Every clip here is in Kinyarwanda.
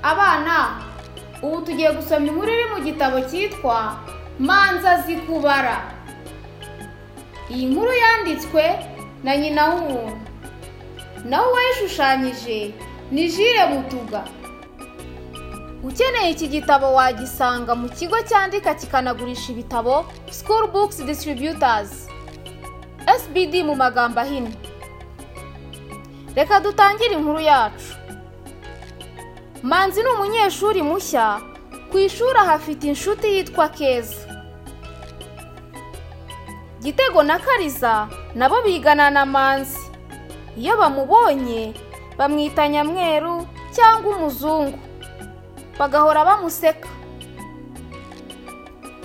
abana ubu tugiye gusoma inkuru iri mu gitabo cyitwa manza zikubara iyi nkuru yanditswe na nyina w'umuntu nawe uwayishushanyije ni jire butuga ukeneye iki gitabo wagisanga mu kigo cyandika kikanagurisha ibitabo school books distributors sbd mu magambo ahinnye reka dutangire inkuru yacu manzi ni umunyeshuri mushya ku ishuri ahafite inshuti yitwa keza gitego na kariza nabo bigana na manzi iyo bamubonye bamwita nyamweru cyangwa umuzungu bagahora bamuseka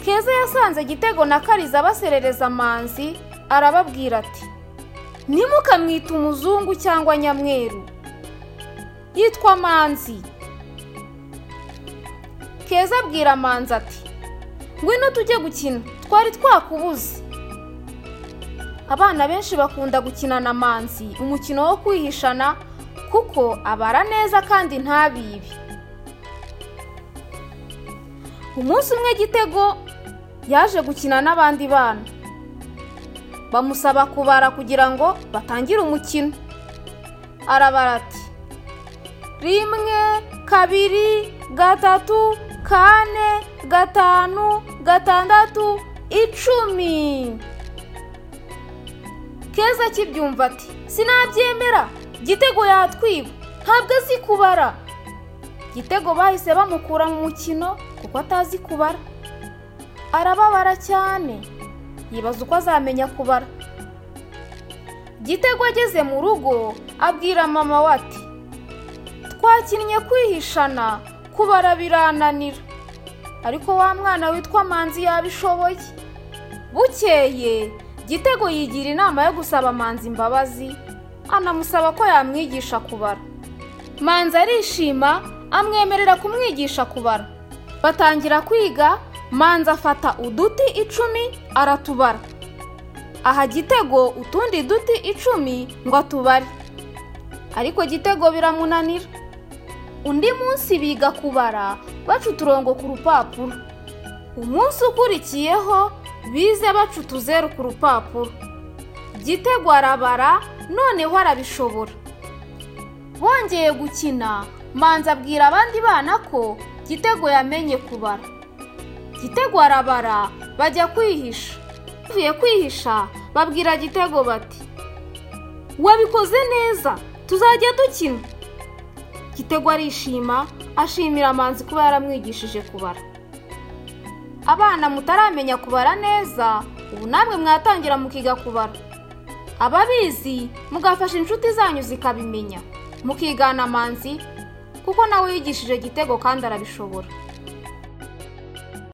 keza yasanze gitego na kariza baserereza manzi arababwira ati ntimukamwite umuzungu cyangwa nyamweru yitwa manzi keza abwira manzi ati ngwino tujye gukina twari twakubuze abana benshi bakunda gukina na manzi umukino wo kwihishana kuko abara neza kandi ntabibe umunsi umwe gitego yaje gukina n'abandi bana bamusaba kubara kugira ngo batangire umukino arabara ati rimwe kabiri gatatu kane gatanu gatandatu icumi keza akibyumva ati sinabyemera gitego yatwiba ntabwo azi kubara gitego bahise bamukura mu mukino kuko atazi kubara arababara cyane yibaza uko azamenya kubara gitego ageze mu rugo abwira mama we ati twakinnye kwihishana kubara birananira ariko wa mwana witwa manzi yabishoboye bukeye gitego yigira inama yo gusaba manzi imbabazi anamusaba ko yamwigisha kubara manzi arishima amwemerera kumwigisha kubara batangira kwiga manzi afata uduti icumi aratubara aha gitego utundi duti icumi ngo atubare ariko gitego biramunanira undi munsi biga kubara baca uturongo ku rupapuro umunsi ukurikiyeho bize baca utuzeru ku rupapuro gitego arabara noneho arabishobora bongeye gukina manzi abwira abandi bana ko gitego yamenye kubara gitego arabara bajya kwihisha bavuye kwihisha babwira gitego bati wabikoze neza tuzajya dukina gitego arishima ashimira amanzi kuba yaramwigishije kubara abana mutaramenya kubara neza ubu namwe mwatangira mukiga kubara ababizi mugafasha inshuti zanyu zikabimenya mukigana amanzi kuko nawe yigishije gitego kandi arabishobora